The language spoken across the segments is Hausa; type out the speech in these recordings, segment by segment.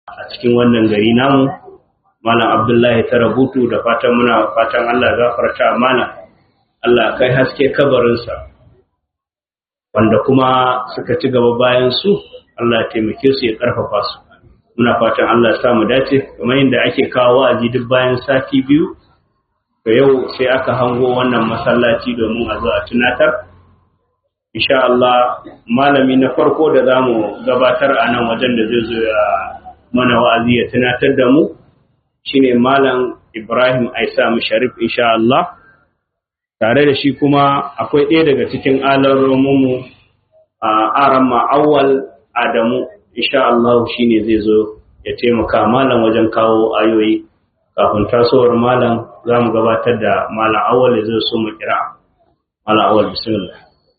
a cikin wannan gari namu malam abdullahi ta rabutu da fatan muna fatan allah gafarta malam allah kai haske kabarinsa wanda kuma suka ci gaba bayan su allah ya taimake su ya karfafa su muna fatan allah ya samu dace kamar yadda ake kawo wa'azi duk bayan sati biyu to yau sai aka hango wannan masallaci domin a zo a tunatar insha Allah malami na farko da zamu gabatar a nan wajen da zai zo ya mana wa'azi ya tunatar da mu shine malam Ibrahim Aisa Musharif insha Allah tare da shi kuma akwai ɗaya daga cikin alaromunmu a aran ma'awal Adamu insha Allah shine zai zo ya taimaka malam wajen kawo ayoyi kafin tasowar malam za mu gabatar da malam awal zai so mu kira malam awal bismillah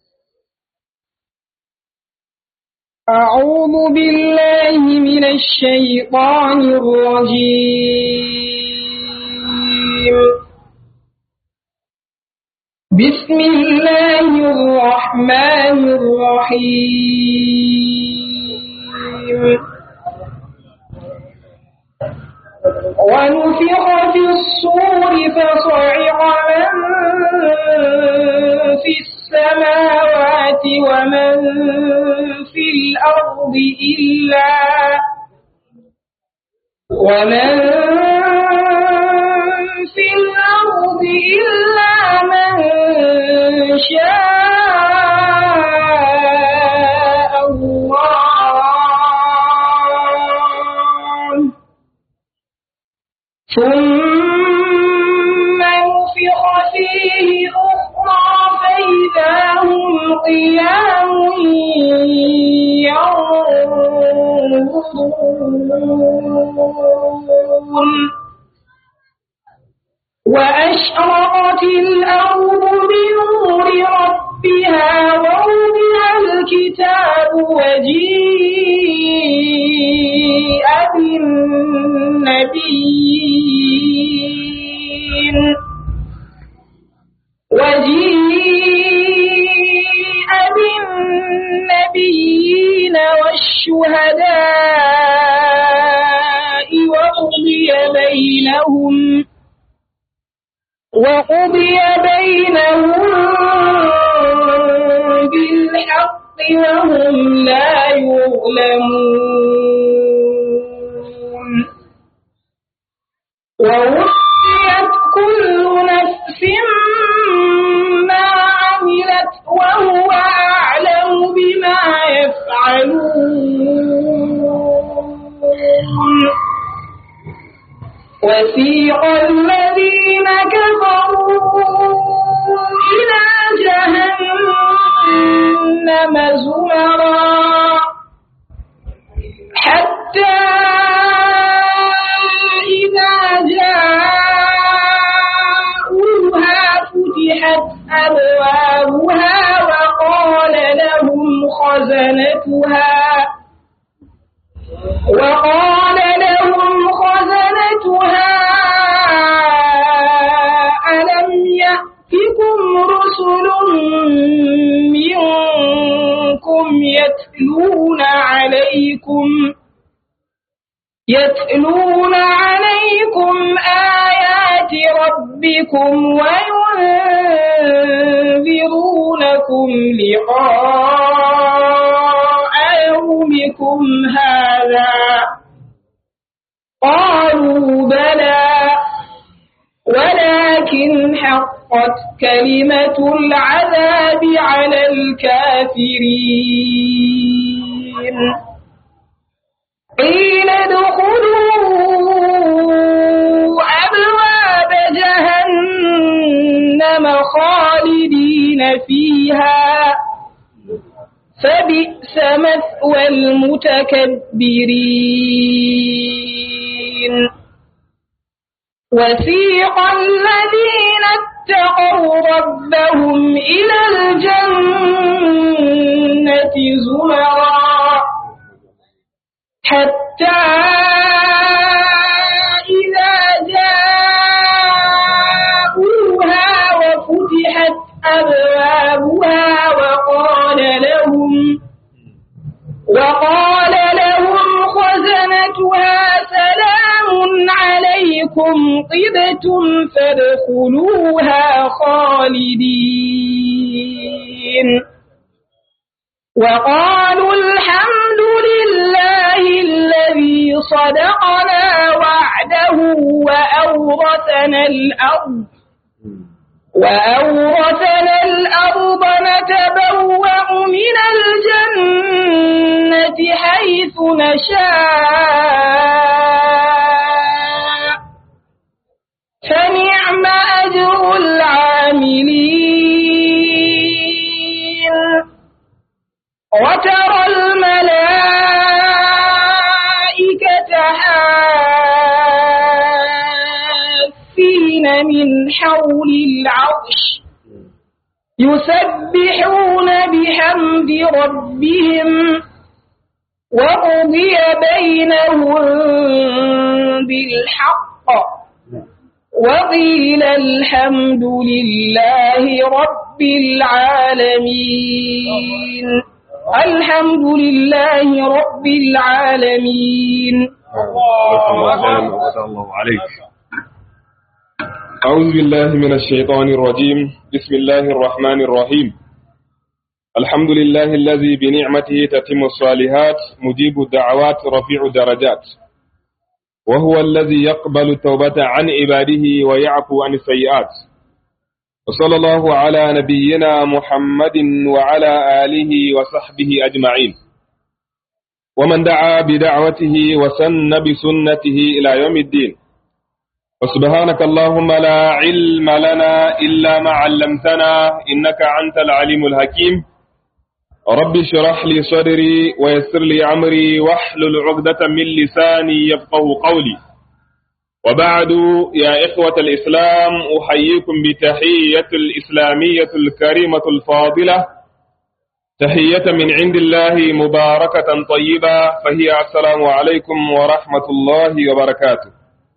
أعوذ بالله من الشيطان الرجيم بسم الله الرحمن الرحيم ونفخ في الصور فصعق من في السماوات ومن في الأرض إلا ومن في الأرض إلا من شاء الله ثم نفخ فيه أخرى فإذا هم قيام ينظرون وأشرقت الأرض بنور ربها ووضع الكتاب وجيء بالنبيين وجيء بالنبيين والشهداء وقضي بينهم وقضي بينهم بالحق وهم لا يظلمون ووفيت كل نفس ما عملت وهو أعلم بما يفعلون وسيق الذين كفروا إلى جهنم زمرا حتى إذا جاءوها فتحت أبوابها وقال لهم خزنتها وقال لهم خزنتها ألم يأتكم رسل منكم يتلون عليكم يتلون عليكم آيات ربكم وينذرونكم لقاء يومكم هذا قالوا بلى ولكن حقت كلمة العذاب على الكافرين قيل ادخلوا أبواب جهنم خالدين فيها فبئس مثوى المتكبرين وسيق الذين اتقوا ربهم إلى الجنة زمرا حتى إذا جاءوها وفتحت أبوابها وقال لهم وقال لهم خزنتها أنكم طبتم فادخلوها خالدين وقالوا الحمد لله الذي صدقنا وعده وأورثنا الأرض وأورثنا الأرض نتبوأ من الجنة حيث نشاء فنعم أجر العاملين وترى الملائكة حافين من حول العرش يسبحون بحمد ربهم وقضي بينهم بالحق وقيل الحمد لله رب العالمين الحمد لله رب العالمين الله عليك أعوذ بالله من الشيطان الرجيم بسم الله الرحمن الرحيم الحمد لله الذي بنعمته تتم الصالحات مجيب الدعوات رفيع الدرجات وهو الذي يقبل التوبة عن عباده ويعفو عن السيئات وصلى الله على نبينا محمد وعلى آله وصحبه أجمعين ومن دعا بدعوته وسن بسنته إلى يوم الدين وسبحانك اللهم لا علم لنا إلا ما علمتنا إنك أنت العليم الحكيم رب اشرح لي صدري ويسر لي أمري واحلل عقدة من لساني يفقه قولي وبعد يا إخوة الإسلام أحييكم بتحية الإسلامية الكريمة الفاضلة تحية من عند الله مباركة طيبة فهي السلام عليكم ورحمة الله وبركاته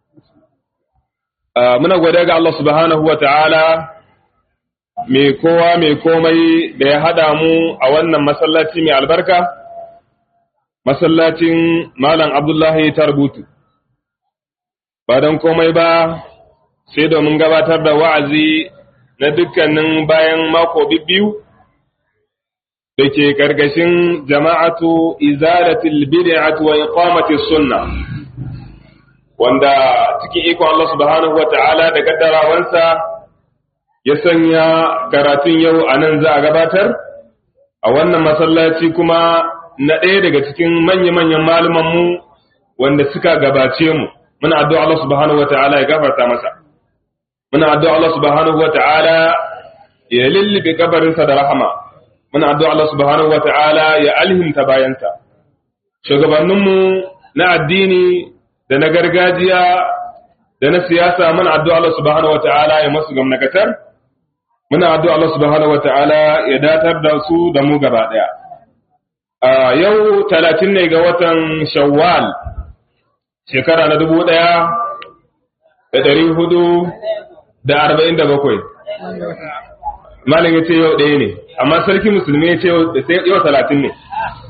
muna gwada ga Allah subhanahu wa ta'ala mai kowa mai komai da ya haɗa mu a wannan masallaci mai albarka, masallacin Malam Abdullahi Tarbutu. Ba don komai ba, sai domin gabatar da wa'azi na dukkanin bayan mako biyu da ke ƙarƙashin jama'atu izalatul bid'atu wa iqamati sunna. wanda cikin iko Allah subhanahu wa ta'ala da kaddarawansa ya sanya karatun yau a nan za a gabatar, a wannan masallaci kuma na ɗaya daga cikin manya-manyan malumanmu wanda suka gabace mu, muna addu'a Allah subhanahu wa ta'ala ya gafarta masa. Muna addu'a Allah subhanahu wa ta'ala ya lullube kabarinsa da rahama, muna addu'a Allah subhanahu wa ta'ala ya alhimta bayansa. Shugabanninmu na addini da na gargajiya da na siyasa muna addu'a Allah subhanahu wata'ala ya masu gamnakatar muna addu'a Allah subhanahu wata'ala ya datar da su da mu gaba daya a yau talatin ne ga watan shawwal shekara na dubu daya da dari hudu da arba'in da bakwai malin ya ce yau ɗaya ne amma sarki musulmi ya ce yau talatin ne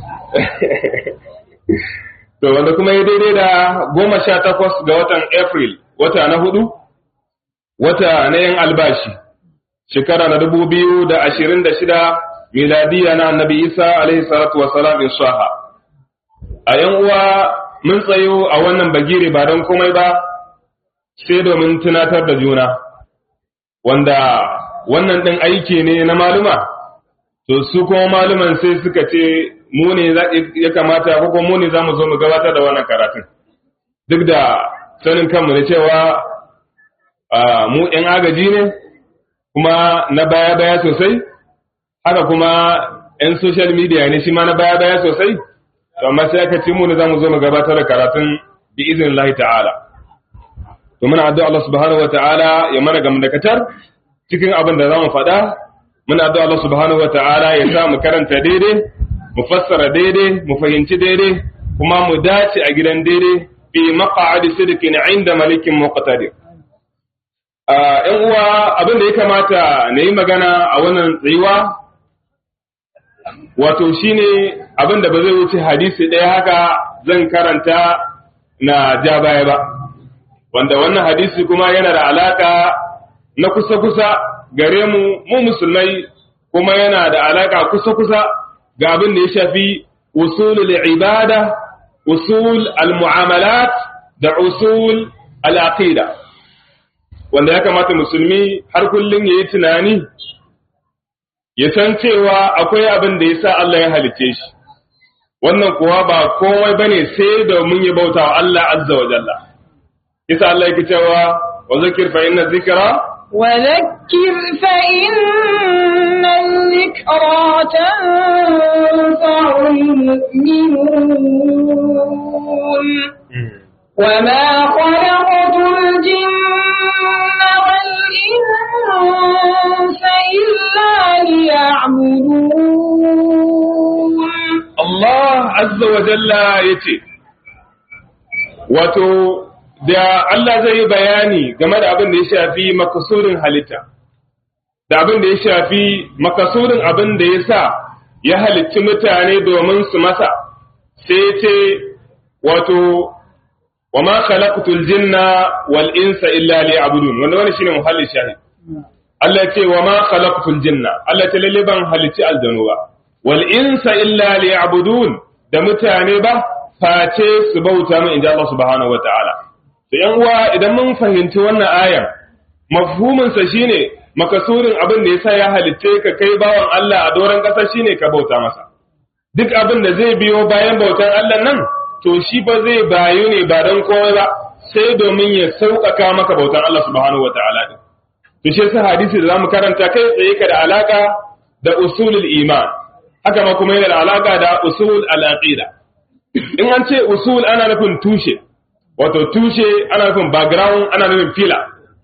To wanda kuma ya daidai da goma sha takwas ga watan April, wata na hudu, wata na yin albashi, shekara na dubu biyu da ashirin da shida miladiya na annabi Isa alaihi salatu wasalam in shaha. A ‘yan uwa mun tsayo a wannan bagire ba don komai ba, sai domin tunatar da juna, wanda wannan ɗin aiki ne na maluma, to su kuma maluman sai suka ce mu ne ya kamata ko kuma mu ne za mu zo mu gabatar da wannan karatun duk da sanin kanmu da cewa mu ‘yan agaji ne kuma na baya-baya sosai haka kuma ‘yan social media ne shi ma na baya-baya sosai amma sai aka ce mu ne za mu zo mu gabatar da karatun bi izin Allah ta'ala to muna addu'a Allah subhanahu wa ta'ala ya mana gamdakatar cikin abin da za mu faɗa muna addu'a Allah subhanahu wa ta'ala ya sa mu karanta daidai mu fassara daidai mu fahimci daidai kuma mu dace a gidan daidai fi maq'adi sidqin inda malikin muqtadir ‘yan uwa abin da ya kamata na yi magana a wannan tsayuwa wato shine abin da ba zai wuce hadisi ɗaya haka zan karanta na ja baya ba wanda wannan hadisi kuma yana da alaka na kusa-kusa gare mu mu musulmai kuma yana da alaka kusa-kusa ga abin da ya shafi usulul ibada usul al-mu'amalat da usul al-aqida wanda ya kamata musulmi har kullum yayi tunani ya san cewa akwai abin da yasa Allah ya halice shi wannan kuwa ba komai bane sai domin ya bauta wa Allah azza wa jalla yasa Allah yake cewa wa zakir fa inna dhikra وذكر فإن الذكرى تنفع المؤمنون وما خلقت الجن والإنس إلا ليعبدون Allah azza wa jalla yace wato da Allah zai yi bayani game da abin da ya shafi makasurin halitta da abin da ya shafi makasurin abin da ya sa ya halicci mutane domin su masa sai ce wato wa ma khalaqtul jinna wal insa illa liya'budun wanda wannan shine muhalli shahid Allah ya ce wa ma khalaqtul jinna Allah ta lalle ban halicci aljanu ba wal insa illa liya'budun da mutane ba face su bauta min inda Allah subhanahu wataala to yan uwa idan mun fahimci wannan ayan mafhumin sa shine makasurin abin da yasa ya halitte ka kai bawan Allah a doron ƙasa shine ka bauta masa duk abin da zai biyo bayan bautan Allah nan to shi ba zai bayu ne ba dan komai ba sai domin ya sauƙaƙa maka bautan Allah subhanahu wataala din to shi yasa hadisi da zamu karanta kai tsaye ka da alaka da usulul iman haka ma kuma yana da alaka da usul al-aqida in an ce usul ana nufin tushe wato tushe ana nufin background ana nufin fila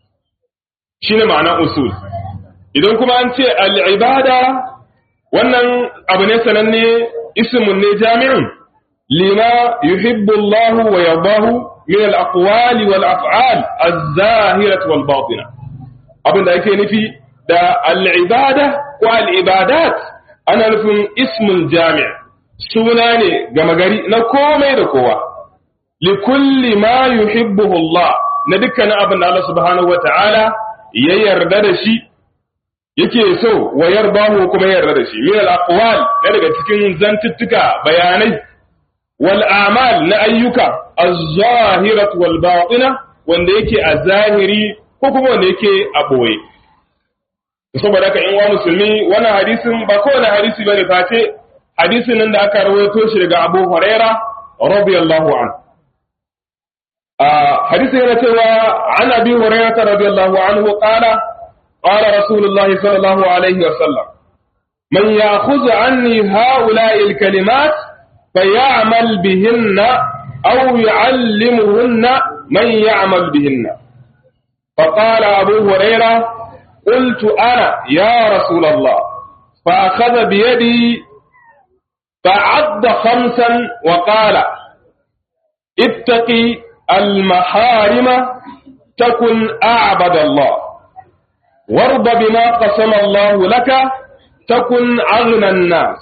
shine ma'ana usul idan kuma an ce al-ibada wannan abu ne sananne ismun ne jami'un lima yuhibbu Allah wa yardahu min al-aqwali wal af'al az-zahirah wal batinah abinda yake nufi da al-ibada ko al-ibadat ana nufin ismul jami' suna ne gama gari na komai da kowa likulli ma yuhibbuhu Allah na dukkanin abin da Allah subhanahu wata'ala ya yarda da shi yake so wa yarbahu kuma yarda da shi min al aqwal na daga cikin zantuttuka bayanai wal a'mal na ayyuka az-zahirat wal batina wanda yake a zahiri ko kuma wanda yake a boye saboda haka in wa musulmi wannan hadisin ba kowane hadisi bane face hadisin nan da aka rawaito shi daga Abu Huraira radiyallahu anhu حديث ينتوى عن أبي هريرة رضي الله عنه قال قال رسول الله صلى الله عليه وسلم من يأخذ عني هؤلاء الكلمات فيعمل بهن أو يعلمهن من يعمل بهن فقال أبو هريرة قلت أنا يا رسول الله فأخذ بيدي فعد خمسا وقال اتقي المحارم تكن أعبد الله وارض بما قسم الله لك تكن أغنى الناس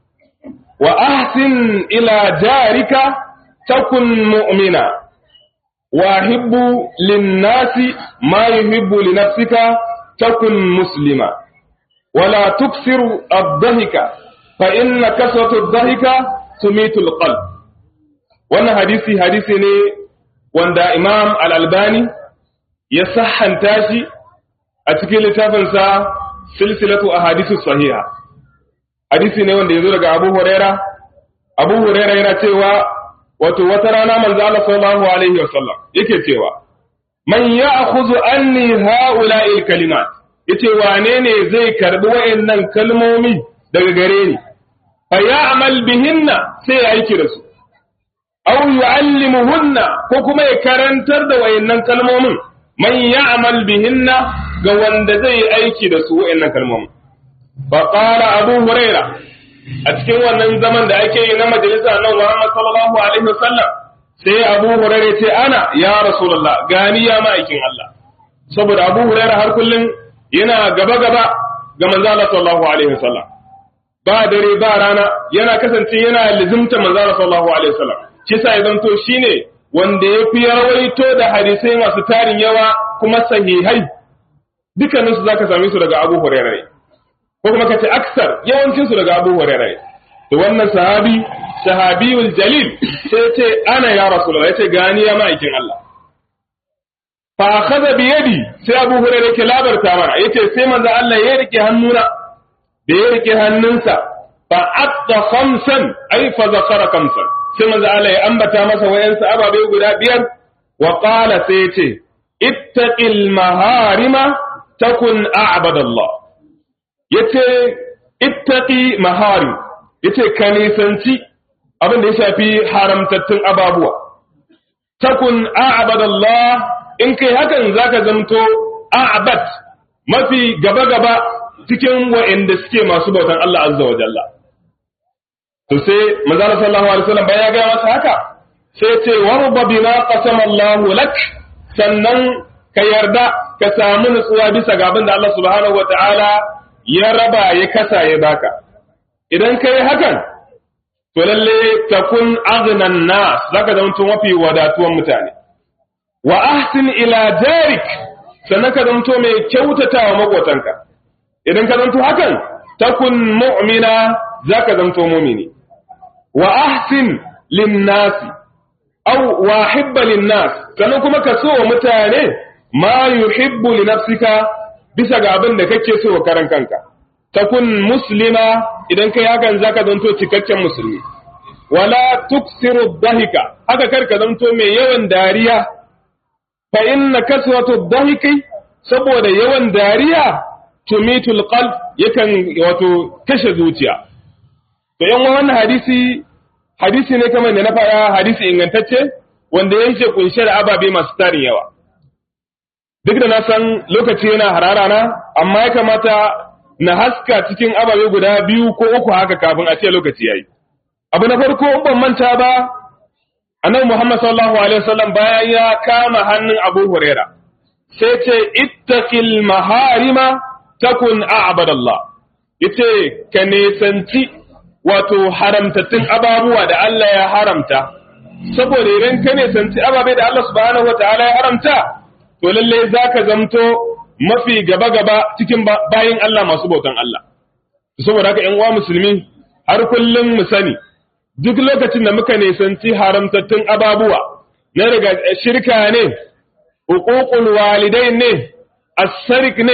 وأحسن إلى جارك تكن مؤمنا وأحب للناس ما يحب لنفسك تكن مسلما ولا تكثر الضحك فإن كثرة الضحك تميت القلب wannan hadisi hadisi ne wanda imam al'albani ya sahanta shi a cikin littafinsa silsilatu a hadisu sahiha hadisi ne wanda ya zo daga abu huraira abu huraira yana cewa wato wata rana manzo Allah sallallahu alaihi wasallam yake cewa man ya'khudhu anni ha'ula'il kalimat yace wane ne zai karbi wayannan kalmomi daga gare ni fa ya'mal bihinna sai ya aiki da su aw yu'allimuhunna ko kuma ya karantar da wayannan kalmomin man ya'mal bihinna ga wanda zai yi aiki da su wayannan kalmomin fa qala abu huraira a cikin wannan zaman da ake yi na majalisa na Muhammad sallallahu alaihi wasallam sai abu huraira ce ana ya rasulullah gani ya ma'aikin Allah saboda abu huraira har kullun yana gaba gaba ga manzo Allah sallallahu alaihi wasallam ba dare ba rana yana kasance yana lizimta manzo Allah sallallahu alaihi wasallam shi sa ya zanto shine wanda ya fi rawaito da hadisai masu tarin yawa kuma sahihai dukkaninsu za ka same su daga abu hurairah ne ko kuma ka ce aksar yawancinsu daga abu hurairah ne to wannan sahabi sahabiyul jalil sai ce ana ya rasulullah yace gani ya ma'aikin Allah fa akhadha bi yadi sai abu hurairah yake labarta mana yace sai manzo Allah ya rike hannuna da ya rike hannunsa fa atta khamsan ay fa zakara khamsan sai manzo Allah ya ambata masa wayansu ababe guda biyar wa qala sai yace ittaqil maharima takun a'badallah yace ittaqi maharim yace ka nisanci abin da ya shafi haramtattun ababuwa takun a'badallah in kai hakan zaka zamto a'bad mafi gaba gaba cikin wa'anda suke masu bautan Allah azza wa jalla to sai manzo sallallahu alaihi wasallam bayan ya ga masa haka sai ce warba bima qasama Allahu lak sannan ka yarda ka samu nutsuwa bisa ga abin da Allah subhanahu wataala ya raba ya kasa ya baka idan kai hakan to lalle takun aghnan nas zaka zama mafi wadatuwan mutane wa ahsin ila jarik sannan ka zama mai kyautatawa makotanka idan ka zanto hakan takun mu'mina zaka zanto mu'mini wa ahsin linnasi aw wa hibba linnas sannan kuma ka so wa mutane ma yuhibbu li nafsika bisa ga abin da kake so wa karan kanka takun muslima idan kai hakan zaka zanto cikakken musulmi wala tuksiru dhahika haka kar ka zanto mai yawan dariya fa inna kasratu dhahiki saboda yawan dariya tumitul qalb yakan wato kashe zuciya to yan wannan hadisi hadisi ne kamar da na faɗa hadisi ingantacce wanda yake kunshe da ababe masu tarin yawa duk da na san lokaci yana harara na amma ya kamata na haska cikin ababe guda biyu ko uku haka kafin a ce lokaci yayi abu na farko ban manta ba annabi Muhammad sallallahu alaihi wasallam bayan ya kama hannun Abu Huraira sai ce ittaqil maharima takun a'badallah yace ka nesanci wato haramtattun ababuwa da Allah ya haramta saboda idan ka nesanci ababe da Allah subhanahu wataala ya haramta to lalle zaka zamto mafi gaba gaba cikin bayin Allah masu bautan Allah saboda haka ƴan uwa musulmi har kullum mu sani duk lokacin da muka nesanci haramtattun ababuwa na daga shirka ne uququl walidain ne as-sarik ne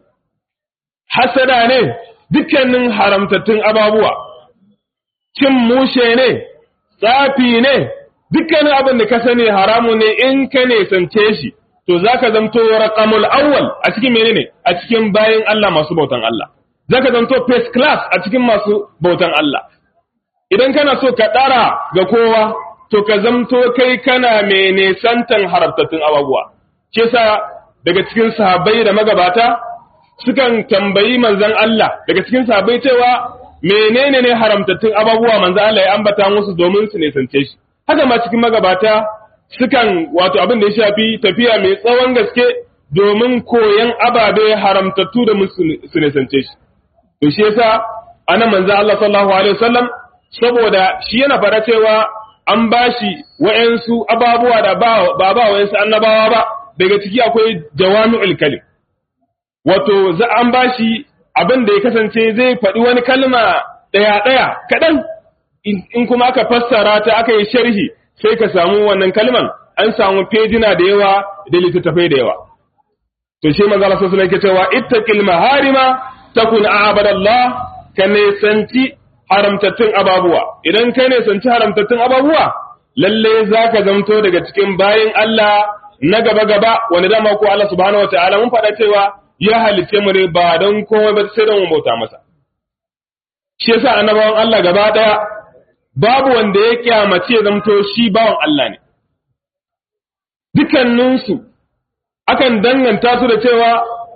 hasada ne dukkanin haramtattun ababuwa cin mushe ne tsafi ne dukkanin abin da ka sani haramu ne in ka nesance shi to zaka zamto raqamul awwal a cikin menene a cikin bayin Allah masu bautan Allah zaka zamto first class a cikin masu bautan Allah idan kana so ka dara ga kowa to ka zamto kai kana mai nesantan haramtattun ababuwa ke sa daga cikin sahabbai da magabata sukan tambayi manzon Allah daga cikin sahabbai cewa menene ne haramtattun ababuwa manzon Allah ya ambata musu domin su nesance shi haka ma cikin magabata sukan wato abin da ya shafi tafiya mai tsawon gaske domin koyan ababe haramtattu da su nesance shi to shi yasa anan manzon Allah sallallahu alaihi wasallam saboda shi yana fara cewa an bashi wa'ansu ababuwa da ba ba wa'ansu annabawa ba daga ciki akwai jawami'ul kalim wato za an bashi abin da ya kasance zai faɗi wani kalma ɗaya ɗaya kaɗan in kuma aka fassara ta aka yi sharhi sai ka samu wannan kalman an samu fejina da yawa da littattafai da yawa to shi manzo Allah sallallahu alaihi cewa ittaqil maharima takun a'badallah ka nesanci haramtattun ababuwa idan ka nesanci haramtattun ababuwa lalle zaka zamto daga cikin bayin Allah na gaba gaba wanda dama ko Allah subhanahu wataala mun faɗa cewa ya halice mu ne ba don komai ba sai don mu bauta masa shi yasa annabawan Allah gaba daya babu wanda ya kyamace ya zamto shi bawan Allah ne dukanninsu akan danganta su da cewa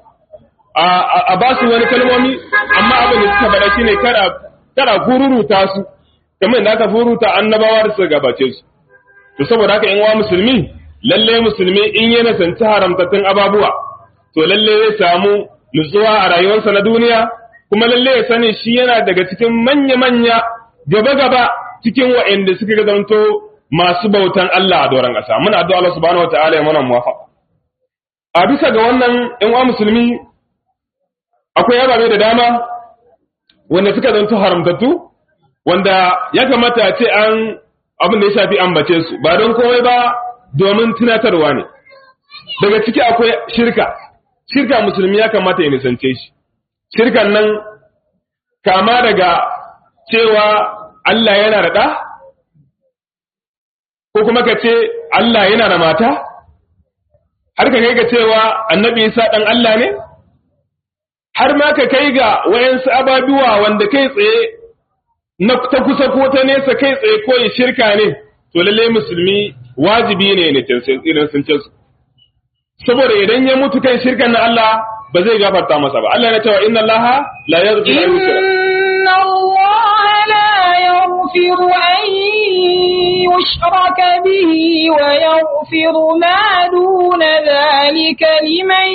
a ba su wani kalmomi amma abin da suka faɗa shine kada kada gururuta su kamar da aka furuta annabawa da suka gabace su to saboda haka in wa musulmi lalle musulmi in yana sanci haramtattun ababuwa to lalle zai samu nutsuwa a rayuwarsa na duniya kuma lalle ya sani shi yana daga cikin manya-manya gaba-gaba cikin wa'anda suka zanto masu bautan Allah a doron ƙasa muna addu'a Allah subhanahu wataala ya mana muwafaqa a bisa ga wannan ɗan uwa musulmi akwai ababe da dama wanda suka zanto haramtattu wanda ya kamata a ce an abin da ya shafi ambace su ba don komai ba domin tunatarwa ne daga ciki akwai shirka shirka musulmi ya kamata ya nisance shi shirkan nan kama daga cewa Allah yana da ɗa ko kuma ka ce Allah yana da mata har ka kai ga cewa annabi Isa ɗan Allah ne har ma ka kai ga wayansu ababuwa wanda kai tsaye na ta kusa ko ta nesa kai tsaye ko ya shirka ne to lalle musulmi wajibi ne ne irin sun ce su saboda idan ya mutu kan shirkan na Allah ba zai gafarta masa ba Allah ya cewa inna Allah la yaghfiru an yushraka inna Allah la yaghfiru an yushraka bihi wa yaghfiru ma duna dhalika liman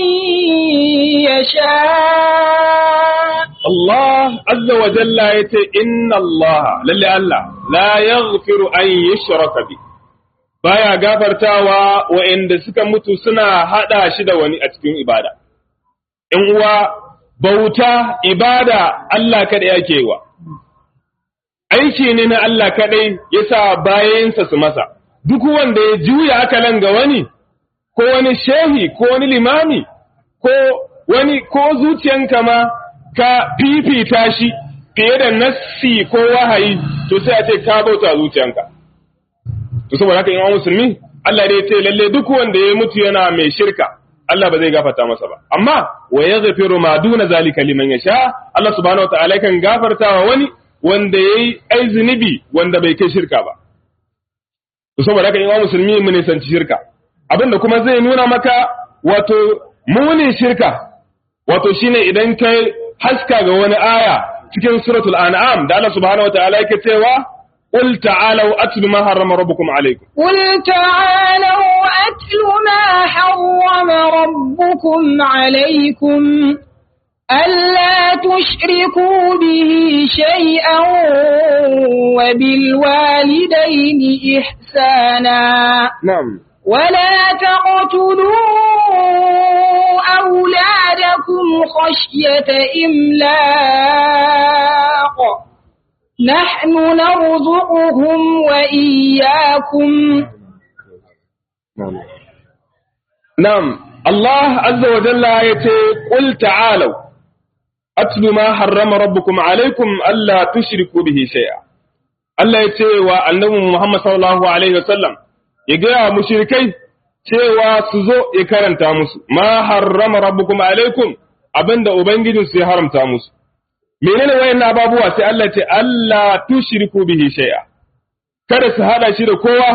yasha Allah azza wa jalla yace inna Allah lalle Allah la yaghfiru an yushraka bihi baya gafartawa wa'anda suka mutu suna hada shi da wani a cikin ibada. In uwa bauta ibada Allah kaɗai yake wa, aiki ne na Allah kaɗai ya sa bayansa su masa, duk wanda ya juya akalan ga wani, ko wani shehi, ko wani limami, ko wani ko zuciyanka ma ka fifita shi fiye da nassi ko wahayi, to sai a ce ka bauta zuciyanka. to saboda haka imam musulmi Allah dai ce lalle duk wanda ya mutu yana mai shirka Allah ba zai gafarta masa ba amma wa yaghfiru ma duna zalika liman yasha Allah subhanahu wataala kan gafarta wa wani wanda yayi ai zunubi wanda bai kai shirka ba to saboda haka imam musulmi mu ne sanci shirka abinda kuma zai nuna maka wato munin shirka wato shine idan kai haska ga wani aya cikin suratul an'am da Allah subhanahu wataala yake cewa قل تعالوا أتل ما حرم ربكم عليكم قل تعالوا أتل ما حرم ربكم عليكم ألا تشركوا به شيئا وبالوالدين إحسانا نعم ولا تقتلوا أولادكم خشية إملاق نحن نرزقهم وإياكم نعم نعم الله عز وجل يتي قل تعالوا أتل ما حرم ربكم عليكم ألا تشركوا به شيئا Allah ya ce wa annabi Muhammad sallallahu alaihi wasallam ya gaya mushrikai cewa su zo ya karanta musu ma harrama rabbukum alaikum abinda ubangijinsu ya haramta musu menene wayannan ababuwa sai Allah ce Allah tushriku bihi shay'a kada su hada shi da kowa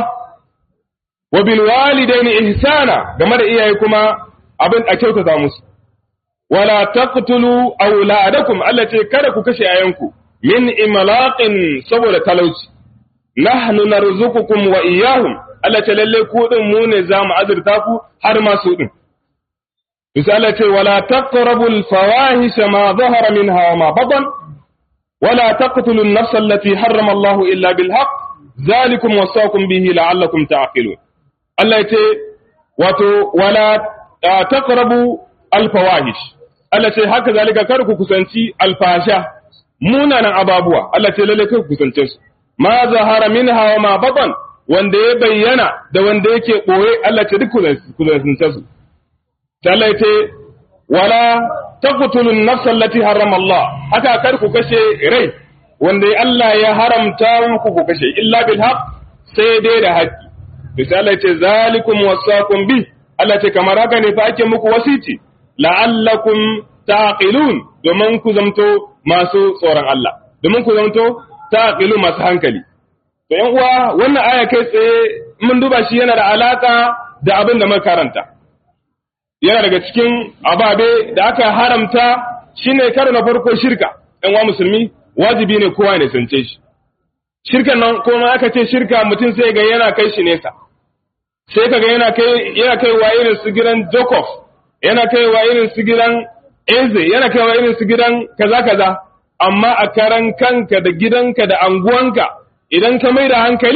wa bil walidaini ihsana game da iyaye kuma abin a kyautata musu wala taqtulu auladakum Allah ce kada ku kashe ayanku min imlaqin saboda talauci nahnu narzuqukum wa iyyahum Allah ce lalle ku din mu ne za mu azurta ku har ma su din misali ce wala taqrabul fawahisha ma zahara minha wa ma batan wala taqtulun nafsa allati harrama Allah illa bil haqq zalikum wasaqum bihi la'allakum ta'qilun Allah ya ce wato wala taqrabu al fawahish Allah ce haka zalika kar ku kusanci alfasha munanan ababuwa Allah ce lalle kar ku kusance su ma zahara minha wa ma batan wanda ya bayyana da wanda yake boye Allah ce duk ku kusance su Allah ya ce wala taqtulun nafsa allati harrama Allah haka kar ku kashe rai wanda Allah ya haramta muku ku kashe illa bil haqq sai dai da haƙƙi to Allah ya ce zalikum wasaqum bi Allah ce kamar haka ne fa ake muku wasiti la'allakum taqilun domin ku zamto masu tsoron Allah domin ku zamto taqilun masu hankali to yan uwa wannan aya kai tsaye mun duba shi yana da alaka da abin da muka karanta yana daga cikin ababe da aka haramta shine karo na farko shirka yan uwa musulmi wajibi ne kowa ne sance shi shirkan nan kuma aka ce shirka mutum sai ga yana kai shi nesa sai kaga yana kai yana kai wa irin su gidan Jacob yana kai wa irin su gidan Eze yana kai wa irin su gidan kaza kaza amma a karan kanka da gidanka da anguwanka idan ka mai da hankali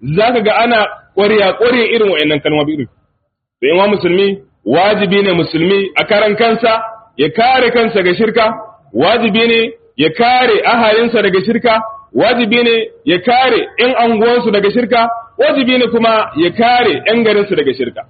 zaka ga ana ƙwariya ƙwariya irin wa'annan kalmomi irin da yawa musulmi wajibi ne musulmi a karan kansa ya kare kansa ga shirka wajibi ne ya kare ahalinsa daga shirka wajibi ne ya kare ‘yan anguwansu daga shirka wajibi ne kuma ya kare ‘yan garinsu daga shirka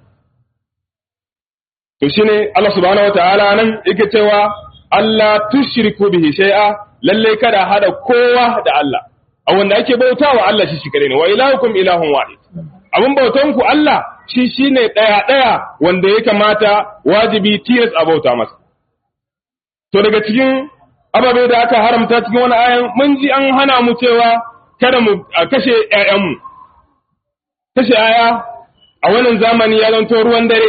to shine Allah subhanahu wataala nan yake cewa Allah tushriku bihi shay'a lalle kada hada kowa da Allah a wanda ake bautawa Allah shi shi kare ne wa ilahukum ilahun wahid abin bautan ku Allah shi shine daya daya wanda ya kamata wajibi tilas a bauta masa to daga cikin ababe da aka haramta cikin wani ayan mun ji an hana mu cewa kada mu kashe ƴaƴanmu kashe aya a wannan zamani ya zanto ruwan dare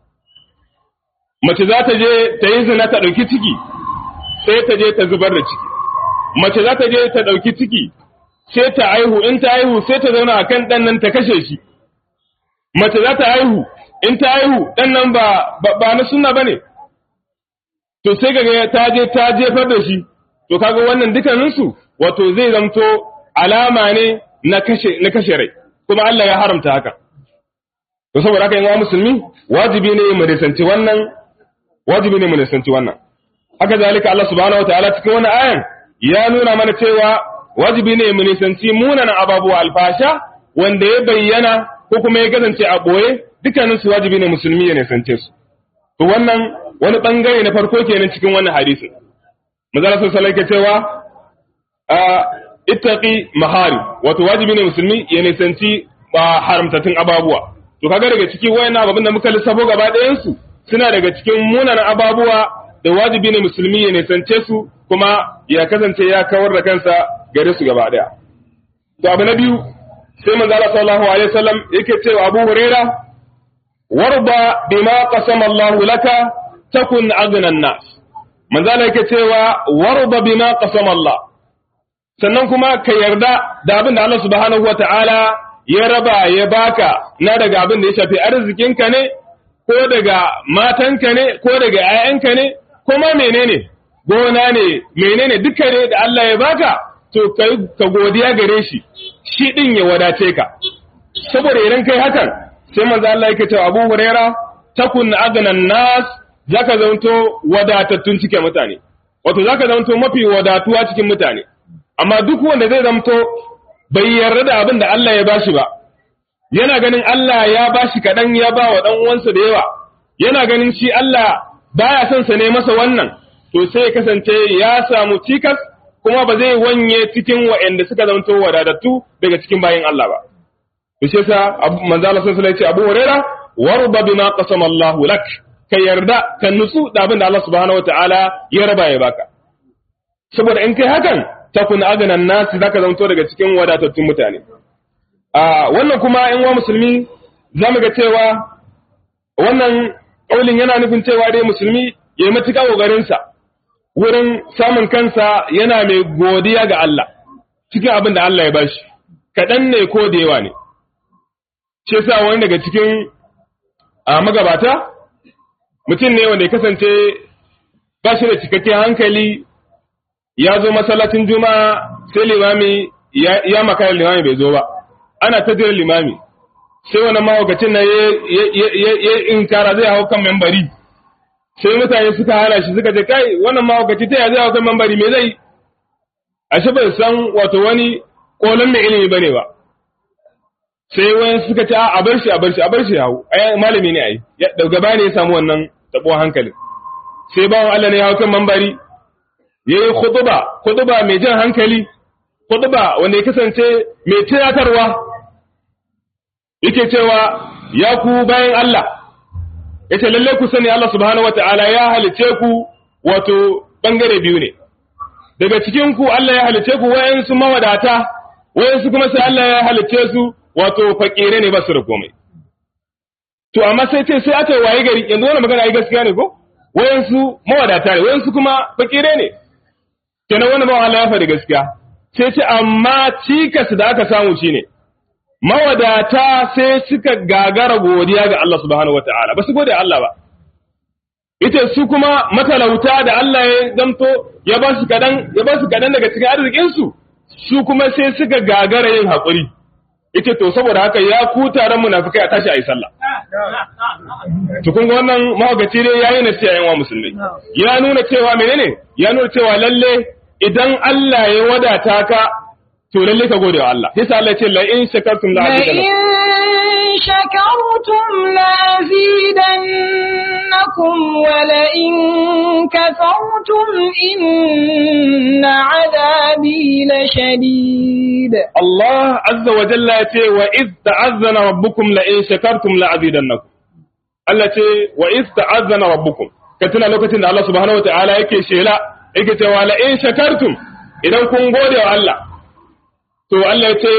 mace za ta je ta yi zina ta ɗauki ciki sai ta je ta zubar da ciki mace za ta je ta ɗauki ciki sai ta aihu in ta aihu sai ta zauna a kan ɗan nan ta kashe shi mace za ta aihu in ta aihu ɗan nan ba ba na sunna bane to sai kaga ta je ta jefar da shi to kaga wannan dukkaninsu wato zai zamto alama ne na kashe na kashe rai kuma Allah ya haramta haka to saboda haka yan musulmi wajibi ne mu risanci wannan wajibi ne mu nisanci wannan haka zalika Allah subhanahu wataala cikin wannan ayan ya nuna mana cewa wajibi ne mu nisanci munanan ababuwa alfasha wanda ya bayyana ko kuma ya kasance a boye dukkanin su wajibi ne musulmi ya nisance su to wannan wani bangare na farko kenan cikin wannan hadisi manzo sallallahu alaihi cewa a ittaqi mahari wato wajibi ne musulmi ya nisanci haramtattun ababuwa to kaga daga ciki wayannan ababin da muka lissafo gaba ɗayan su suna daga cikin munanan ababuwa da wajibi ne musulmi ya nisance su kuma ya kasance ya kawar da kansa gare su gaba daya to abu na biyu sai manzo Allah sallallahu alaihi wasallam yake cewa Abu Huraira warba bima qasama Allah laka takun aghna nas manzo Allah yake cewa warba bima qasama Allah sannan kuma ka yarda da abin da Allah subhanahu wataala ya raba ya baka na daga abin da ya shafi arzikinka ne ko daga matanka ne ko daga ‘ya'yanka ne ko ma menene gona ne menene duka ne da Allah ya baka to ka godiya gare shi shi ɗin ya wadace ka saboda idan kai hakan sai manzo Allah yake cewa Abu Huraira takun agnan nas zaka zanto wadatattun cikin mutane wato zaka zanto mafi wadatuwa cikin mutane amma duk wanda zai zanto bai yarda da abin da Allah ya bashi ba yana ganin Allah ya bashi kaɗan ya ba wa ɗan uwansa da yawa yana ganin shi Allah baya son sa ne masa wannan to sai ya kasance ya samu cikas kuma ba zai wanye cikin waɗanda suka zanto wadatattu daga cikin bayin Allah ba to shi yasa manzo Allah sallallahu alaihi wasallam Abu Huraira warba bima qasama Allah lak ka yarda ka nutsu da abin da Allah subhanahu wataala ya raba ya baka saboda in kai hakan takun aganan nasi zaka zanto daga cikin wadatattun mutane a wannan kuma in wa musulmi zamu ga cewa wannan kaulin yana nufin cewa dai musulmi ya yi matuƙa ƙoƙarinsa wurin samun kansa yana mai godiya ga Allah cikin abin da Allah ya bashi kaɗan ne ko da yawa ne shi yasa wani daga cikin a magabata mutum ne wanda ya kasance ba shi da cikakken hankali ya zo masallacin juma'a sai limami ya makara limami bai zo ba ana ta jiran limami sai wani mahaukacin na ya inkara zai hau kan membari sai mutane suka hana shi suka ce kai wannan mahaukaci ta ya zai hau kan membari me zai ashe bai san wato wani kolon mai ilimi bane ba sai wani suka ce a bar shi a bar shi a bar shi hau ai malami ne ai daga baya ne ya samu wannan tabo hankalin sai bawan Allah ne ya hau kan membari yayi khutba khutba mai jan hankali khutba wanda ya kasance mai tunatarwa yake cewa ya ku bayan Allah yace lalle ku sani Allah subhanahu wataala ya halice ku wato bangare biyu ne daga cikin ku Allah ya halice ku wayansu mawadata wayansu kuma sai Allah ya halice su wato fakire ne ba su da komai to amma sai ce sai aka waye gari yanzu wannan magana ai gaskiya ne ko wayansu mawadata ne wayansu kuma fakire ne kenan wannan ba Allah ya faɗi gaskiya sai ce amma cikas da aka samu shine mawadata sai suka gagara godiya ga Allah subhanahu wata'ala ba su gode Allah ba ita su kuma matalauta da Allah ya zamto ya ba su kadan ya ba su kadan daga cikin arzikin su su kuma sai suka gagara yin hakuri yace to saboda haka ya ku taron munafikai a tashi ayi sallah to kun ga wannan mahaukaci ne yayi na cewa yan musulmai ya nuna cewa menene ya nuna cewa lalle idan Allah ya wadata ka to lalle ka gode wa Allah sai Allah ya ce la in shakartum la لئن شكرتم لأزيدنكم ولئن كفرتم إن عذابي لشديد Allah azza wa jalla ya ce wa iz ta'azzana rabbukum la in shakartum la azidannakum Allah ce wa iz ta'azzana rabbukum ka tuna lokacin da Allah subhanahu wa ta'ala yake shela yake cewa la in shakartum idan kun gode wa Allah to Allah ya ce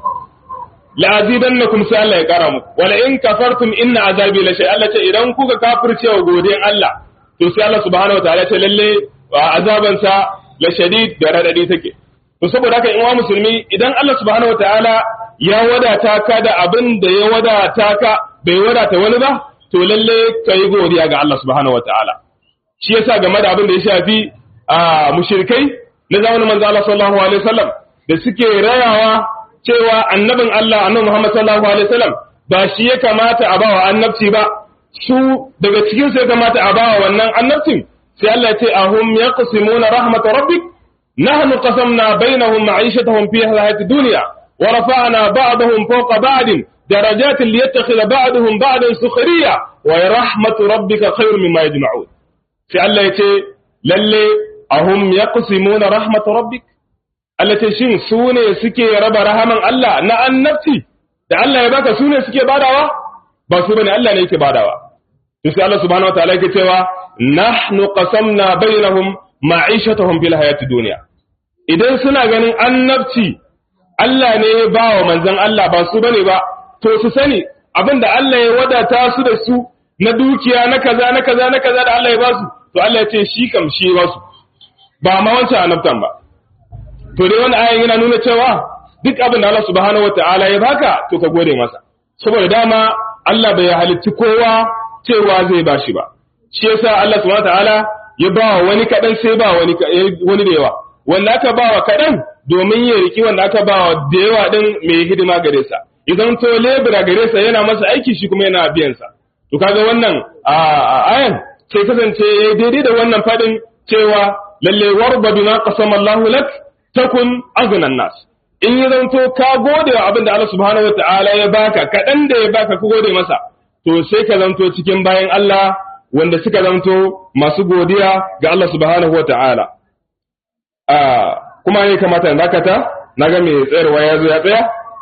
la azidannakum sai Allah ya kara muku wa la in kafartum inna azabi la shay Allah ce idan kuka kafirce wa godin Allah to sai Allah subhanahu wa ta'ala ya ce lalle azabansa la shadid da radadi take to saboda haka in wa musulmi idan Allah subhanahu wataala ya wadata ka da abin da ya wadata ka bai wadata wani ba to lalle kai godiya ga Allah subhanahu wataala shi yasa game da abin da ya shafi a mushrikai na zamanin manzo Allah sallallahu alaihi wasallam da suke rayawa cewa annabin Allah annabi Muhammad sallallahu alaihi wasallam ba shi ya kamata a bawa annabci ba su daga cikin su ya kamata a bawa wannan annabcin sai Allah ya ce ahum yaqsimuna rahmat rabbik نحن قسمنا بينهم معيشتهم في الحياة الدنيا ورفعنا بعضهم فوق بعض درجات ليتخذ بعضهم بعضا سخريا ورحمة ربك خير مما يجمعون في الله يتي للي أهم يقسمون رحمة ربك التي شين سوني سكي رب رحمة الله نا النفسي da Allah ya baka sune suke badawa ba su bane Allah ne yake badawa to sai Allah subhanahu wataala yake cewa nahnu qasamna bainahum ma'ishatahum fil hayati dunya idan suna ganin annabci Allah ne ya ba wa manzon Allah ba su bane ba to su sani abinda Allah ya wadata su da su na dukiya na kaza na kaza na kaza da Allah ya ba su to Allah ya ce shi kam shi ba su ba ma wancan annabtan ba to dai wannan ayan yana nuna cewa duk abin da Allah subhanahu wataala ya baka to ka gode masa saboda dama Allah bai halitti kowa cewa zai bashi ba shi yasa Allah subhanahu wataala ya ba wa wani kaɗan sai ba wani wani da yawa wanda aka ba wa kaɗan domin ya riki wanda aka ba wa da yawa ɗin mai hidima gare sa idan to lebura gare sa yana masa aiki shi kuma yana biyan sa to kaga wannan a ayan sai kasance daidai da wannan faɗin cewa lalle warba bima qasama Allahu lak takun aghnan nas in ya zanto ka gode wa abin da Allah subhanahu wataala ya baka kaɗan da ya baka ka gode masa to sai ka zanto cikin bayan Allah wanda suka zanto masu godiya ga Allah subhanahu wata'ala kuma ne kamata in dakata na ga mai tsayarwa ya zo ya tsaya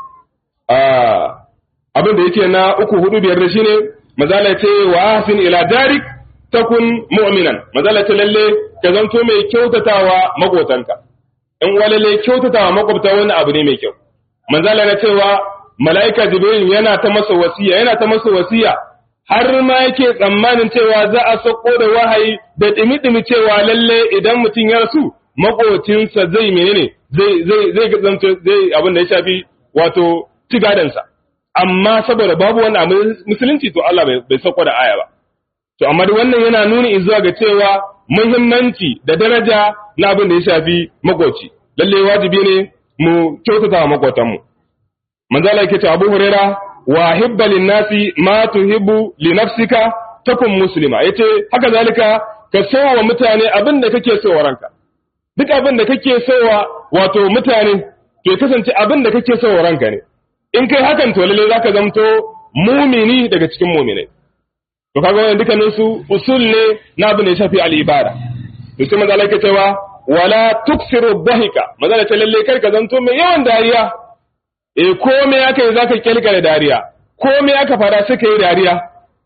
abin da yake na uku hudu biyar da shine mazala ce wa hasin ila darik takun mu'minan mazala ce lalle ka zanto mai kyautatawa makotanka in walalle kyautatawa makwabta wani abu ne mai kyau manzala na cewa mala'ika jibril yana ta masa wasiya yana ta masa wasiya har ma yake tsammanin cewa za a sako da wahayi da dimi-dimi cewa lalle idan mutum ya rasu makocinsa zai menene zai zai zai zanto zai abin da ya shafi wato cigadansa amma saboda babu wani abu musulunci to Allah bai sako da aya ba to amma duk wannan yana nuni zuwa ga cewa muhimmanci da daraja na abin da ya shafi makoci lalle wajibi ne mu kyautata wa makotanmu manzo Allah yake cewa Abu Hurairah wa hibba linnasi ma tuhibbu li nafsika takun muslima yace haka zalika ka so wa mutane abin da kake so wa ranka duk abin da kake so wa wato mutane to ya kasance abin da kake so wa ranka ne in kai hakan to lalle zaka zamto mumini daga cikin muminai to kaga wannan dukkanin su usul ne na abin da ya shafi al-ibada to sai manzo Allah yake cewa wala tuksiru dhahika manzo Allah ce lalle kai ka zanto mai yawan dariya e kome aka yi za ka kyalkare dariya kome aka fara suka yi dariya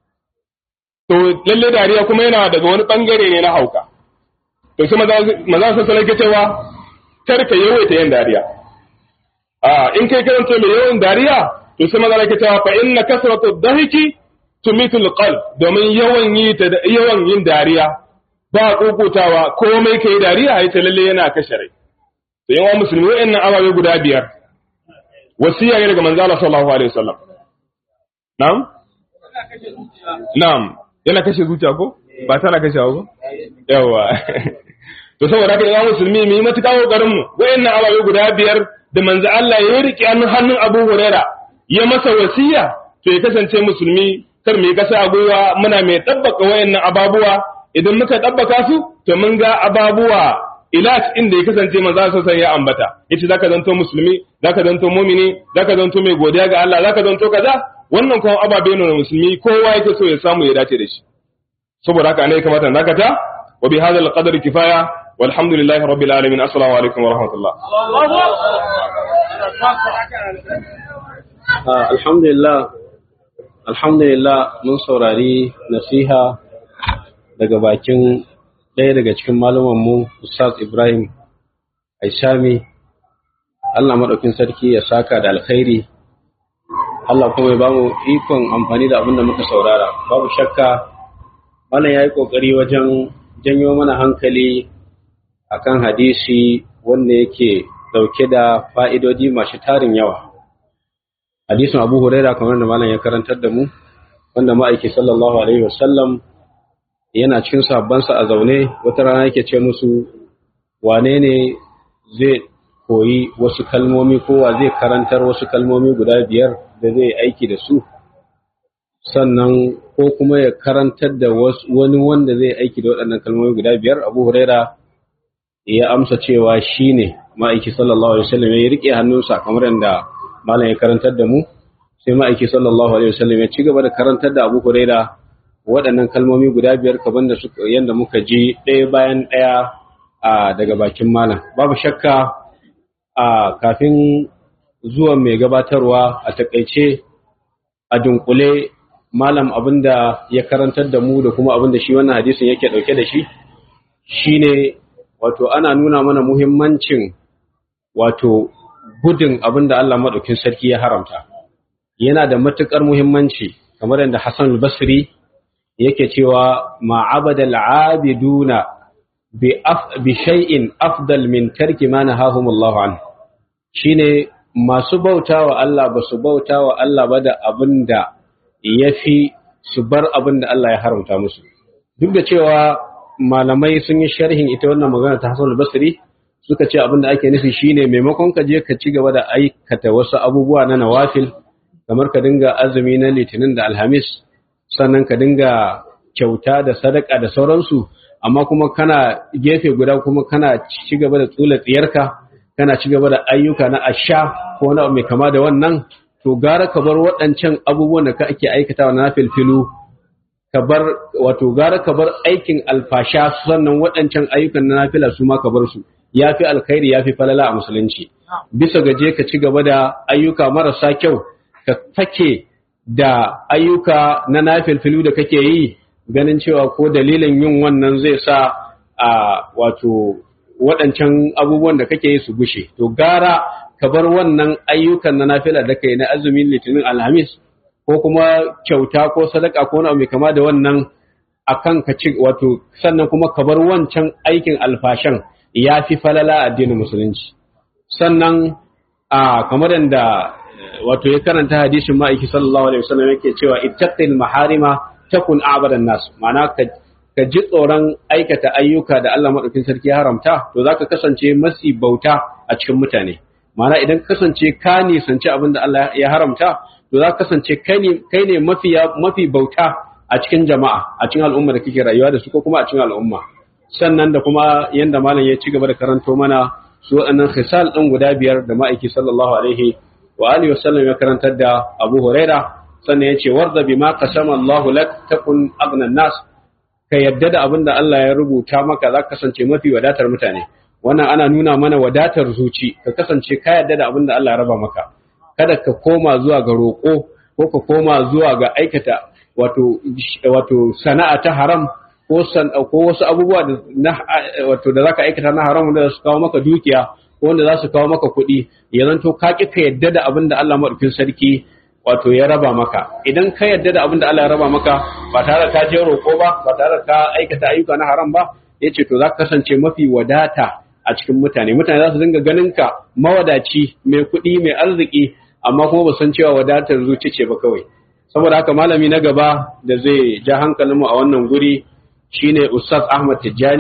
to lalle dariya kuma yana daga wani bangare ne na hauka to sai maza su sanar cewa kar ka yawaita yin dariya a in kai karanta mai yawan dariya to sai maza ke cewa fa inna kasratu dhahiki tumitul qalb domin yawan yi ta yawan yin dariya ba kokutawa komai kai dariya ai ta lalle yana kashe rai to yawan musulmi wa'annan ababe guda biyar wasiya ne daga manzo Allah sallallahu alaihi wasallam na'am na'am yana kashe zuciya ko ba tana kashe ko yawa to saboda haka ya musulmi mu yi matuƙa kokarin mu wayannan ababe guda biyar da manzo Allah ya rike hannun hannun Abu Huraira ya masa wasiya to ya kasance musulmi kar mu yi kasa a gwiwa muna mai ɗabbaka wayannan ababuwa idan muka ɗabbaka su to mun ga ababuwa ilat inda ya kasance manzo sa san ya ambata yace zaka zanto musulmi zaka zanto mu'mini zaka zanto mai godiya ga Allah zaka zanto kaza wannan kuma ababe ne musulmi kowa yake so ya samu ya dace da shi saboda haka ne ya kamata nakata wa bi hadha al-qadr kifaya walhamdulillahi rabbil alamin assalamu alaikum wa rahmatullah alhamdulillah alhamdulillah mun saurari nasiha daga bakin ɗaya daga cikin mu Ustaz Ibrahim Aishami Allah maɗaukin sarki ya saka da alkhairi Allah kuma ya bamu ikon amfani da abin da muka saurara babu shakka Malam ya yi ƙoƙari wajen janyo mana hankali akan hadisi wanda yake ɗauke da fa'idodi masu tarin yawa hadisin abu huraira kamar da malam ya karantar da mu wanda ma'aiki sallallahu alaihi wasallam yana cikin sabbansa a zaune wata rana yake ce musu wane ne zai koyi wasu kalmomi ko wa zai karantar wasu kalmomi guda biyar da zai aiki da su sannan ko kuma ya karantar da wani wanda zai aiki da waɗannan kalmomi guda biyar abu huraira ya amsa cewa shi ne ma'aiki sallallahu alaihi wasallam ya riƙe hannunsa kamar yadda malam ya karantar da mu sai ma'aiki sallallahu alaihi wasallam ya ci gaba da karantar da Abu Huraira waɗannan kalmomi guda biyar kaban da suka yanda muka ji ɗaya bayan ɗaya a daga bakin malam babu shakka a kafin zuwan mai gabatarwa a takaice a dunkule malam abinda ya karantar da mu da kuma abinda shi wannan hadisin yake ɗauke da shi shine wato ana nuna mana muhimmancin wato gudun abin da Allah maɗaukin sarki ya haramta yana da matuƙar muhimmanci kamar yadda Hassan al-Basri yake cewa ma'abada al-abiduna bi af bi shay'in afdal min tarki ma nahahum Allah an shine masu bautawa Allah ba su bautawa Allah ba da abin da yafi su bar abin da Allah ya haramta musu duk da cewa malamai sun yi sharhin ita wannan magana ta Hassan al-Basri suka ce abin da ake nufi shine maimakon ka je ka ci gaba da aikata wasu abubuwa na nawafil kamar ka dinga azumi na litinin da alhamis sannan ka dinga kyauta da sadaka da sauransu amma kuma kana gefe guda kuma kana ci gaba da tsula tsiyarka kana ci gaba da ayyuka na asha ko wani abu mai kama da wannan to gara ka bar waɗancan abubuwan da ka ake aikatawa na filfilu ka bar wato gara ka bar aikin alfasha sannan waɗancan ayyukan na nafila su ma ka bar su ya fi alkhairi ya fi falala a musulunci bisa gaje ka ci gaba da ayyuka marasa kyau ka fake da ayyuka na nafilfilu da kake yi ganin cewa ko dalilin yin wannan zai sa a wato waɗancan abubuwan da kake yi su gushe to gara ka bar wannan ayyukan na nafila da kai na azumin litinin alhamis ko kuma kyauta ko sadaka ko wani abu mai kama da wannan akan ka ci wato sannan kuma ka bar wancan aikin alfashan ya fi falala addinin musulunci sannan a kamar yadda wato ya karanta hadisin ma'aiki sallallahu alaihi wasallam yake cewa ittaqil maharima takun a'badan nas ma'ana ka ka ji tsoron aikata ayyuka da Allah madaukin sarki ya haramta to zaka kasance masi bauta a cikin mutane ma'ana idan ka kasance ka nisanci abin da Allah ya haramta to zaka kasance kai ne kai ne mafi mafi bauta a cikin jama'a a cikin al'umma da kake rayuwa da su ko kuma a cikin al'umma sannan da kuma yanda malam ya ci gaba da karanto mana su waɗannan khisal ɗin guda biyar da ma'aiki sallallahu alaihi wa alihi wasallam ya karantar da Abu Huraira sannan ya ce warda bima qasama Allah lak takun aghna nas ka yadda da abin da Allah ya rubuta maka za ka kasance mafi wadatar mutane wannan ana nuna mana wadatar zuci ka kasance ka yadda da abin da Allah ya raba maka kada ka koma zuwa ga roƙo ko ka koma zuwa ga aikata wato wato sana'a ta haram ko san ko wasu abubuwa da na wato da zaka aikata na haram da su kawo maka dukiya ko wanda za su kawo maka kuɗi ya zanto ka ki ka yadda da abin da Allah madaukin sarki wato ya raba maka idan ka yadda da abin da Allah ya raba maka ba tare ka je roƙo ba ba tare ka aikata ayyuka na haram ba yace to za ka kasance mafi wadata a cikin mutane mutane za su dinga ganin ka mawadaci mai kuɗi mai arziki amma kuma ba san cewa wadatar zuci ce ba kawai saboda haka malami na gaba da zai ja hankalinmu a wannan guri shine Ustaz Ahmad Tijjani